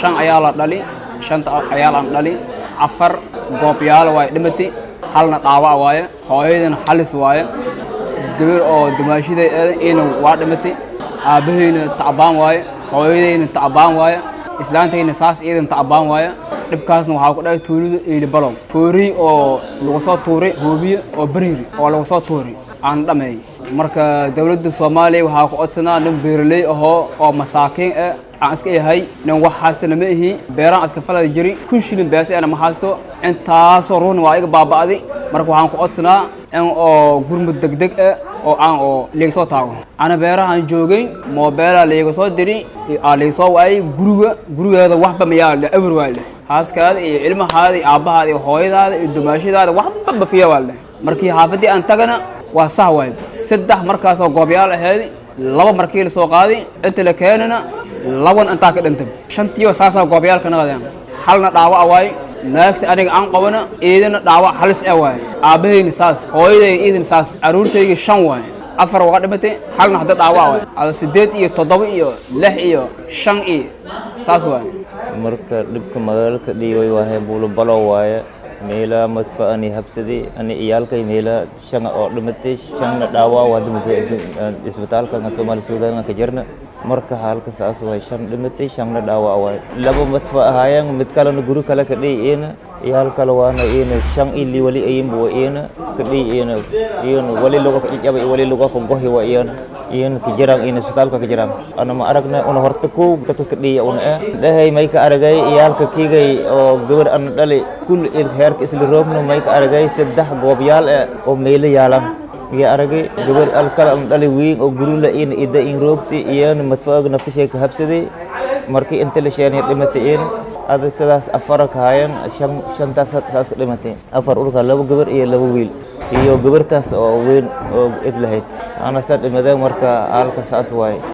shan ayaa la dhali shanta ayaa laan dhali afar goobyaal waaye dhimati halna dhaawac waaye hooyadana halis waaye gabar oo dumaashida ina waa dhimatay aabbahayna tacbaan waaye hooyadayna tacbaan waaye islaantayna saas iidan tacbaan waaye dhibkaasna waxaa ku dhacay tuulida eeli balow fooriy oo lagu soo tuuray hoobiye oo bariiri oo lagu soo tuuray aan dhameeyey marka dowladda soomaaliya waxaa ku codsanaa nin beeraley ahoo oo masaakiin ah aan iska yahay nin wax haystana ma ihi beeraan iska falada jiri kun shilin beesa ana ma haysto intaasoo ruuxna waa iga baaba'day marka waxaan ku codsanaa in oo gurmud degdeg ah oo aan oo liiga soo taago ana beerahaan joogay moobeelaa liiga soo diri aa liiga soo waayay guriga gurigeeda waxba mayaa le ewer waa leh haaskaada iyo ilmahaada iyo aabbahaada iyo hooyadaada iyo dumaashadaada waxba bafiya waa leh markii xaafaddii aan tagana waa sax waay saddex markaasoo goobyaal ahayd laba markii la soo qaaday inta la keenana laban intaa ka dhintay shantiiba saasaa goobyaalka naqadeen halna dhaawac waaye naagta aniga aan qabana iidana dhaawac halis ah waaye aabbahayna saas hooyadayga iidana saas carruurtayga shan waaye afar waa dhimatay halna hadda dhaawac waaye ada siddeed iyo toddoba iyo lix iyo shan iyo saas waaye marka dhibka magaalka dhiibay waahe buulo balo waaye meelaa madfa ani habsaday ani iyaalkay meelaa shan oo dhimatay shanna dhaawaa waa dhimatay isbitaalka soomaali suudaan ka jirna marka halka saas waay shan dhimatay shanna dhaawaa waay laba madfa ahaayeen mid kalena guri kale ka dhihi iyana iyaal kale waana iyana shan ili wali ayinba waa iyana ka dhihi iyana iyana wali luga ka ijaba wali luga ka gohi waa iyana iyana ka jiraan iyana isbitaalka ka jiraan ana ma aragna una horta kow dadka ka dhihi una eh dhahay may ka aragay iyaalka kiigay oo gabar ana dhali kul heerka isla roogno may ka aragay saddex goobyaal eh oo meelo yaalan iyo aragay gabar alkala ana dhali weyn oo gurula iyana ida in roogti iyana madfaaga naftashay ka habsaday markii inta la sheenay dhimatay iyana ada sidaas afara ka hayan shan shantaas saas ku dhimatay afar urka laba gabar iyo laba wiil iyo gabartaas oo weyn oo id lahayd ana sa dhimadeen marka halka saas waaye